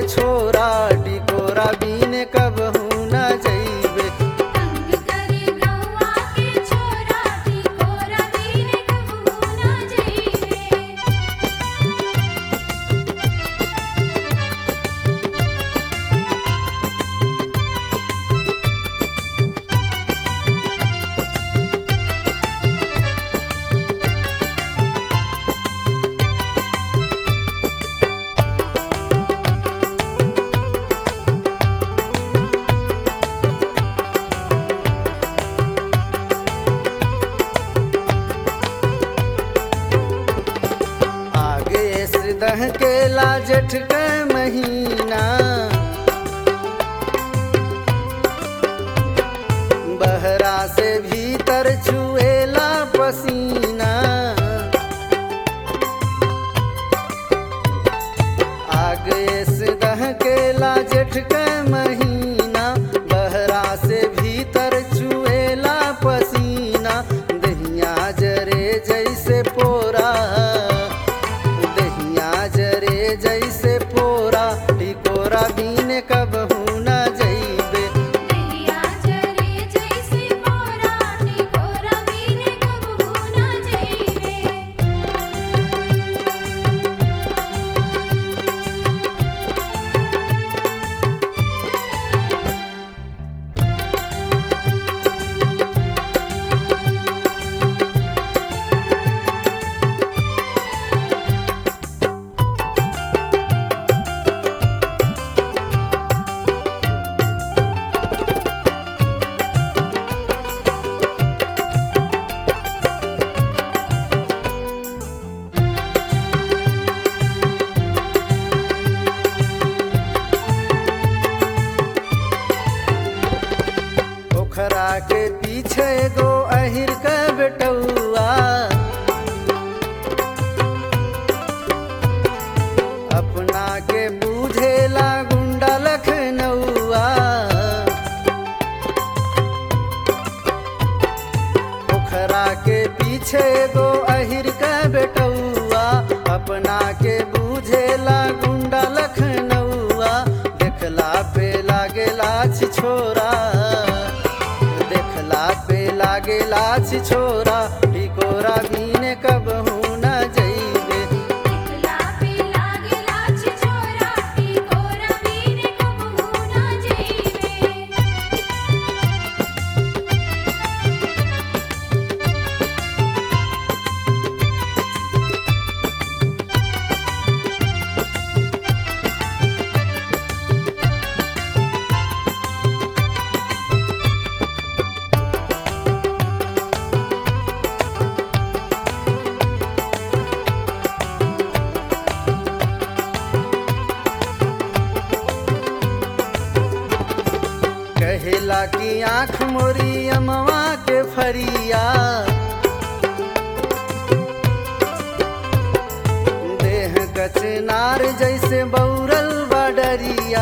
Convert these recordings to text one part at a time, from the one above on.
छोरा टिकोरा बीने कब न जइबे तंग करे गौआ के छोरा टिकोरा बीने कबहू ना जइबे आगे से दह के ला जेठ के महीना बहरा से भीतर छुएला पसीना आगे से दह के ला जेठ के महीना बहरा से भीतर छुएला पसीना दहिया जरे जैसे पोरा दहिया जरे जैसे पोरा टिकोरा बीने कब न जइबे दहिया जरे जैसे मोरा टिकोरा बीने कबहू ना जइबे पोखरा के पीछे गो अहिर के बेटौआ अपना के बूझेला गुंडा लखनऊआ पोखरा के पीछे गो अहिर के बेटौआ अपना के बूझेला गुंडा लखनऊआ देखला पे लागेला छी छोरा देखला पे लागेला छी छोरा टिकोरा बीने कब न जइबे टिकला पे लागेला छी छोरा टिकोरा बीने कबहू ना जइबे कहेला की आँख मोरी अमवा के फरिया देह कचनार जैसे बौरल बडरिया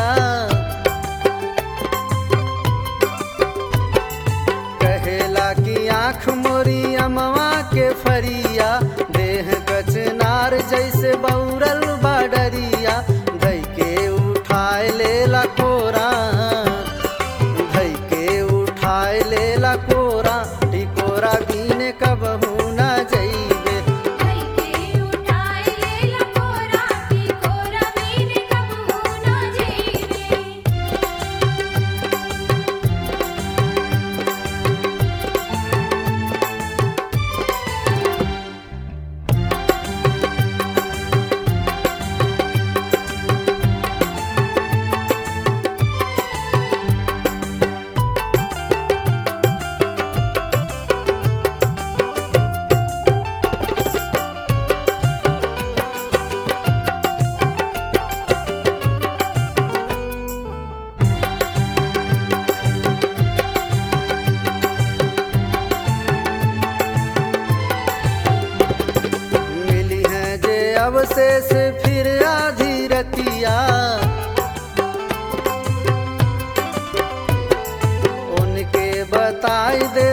कहेला की आँख मोरी अमवा के फरिया देह कचनार जैसे बौरल बडरिया धई के उठाए लेला कोरा धई के उठाए लेला कोरा टिकोरा बीने कब न जइबे धई के उठाए लेला कोरा टिकोरा बीने कबहू ना जइबे अवशेष फिर आधी रतिया उनके बताई दे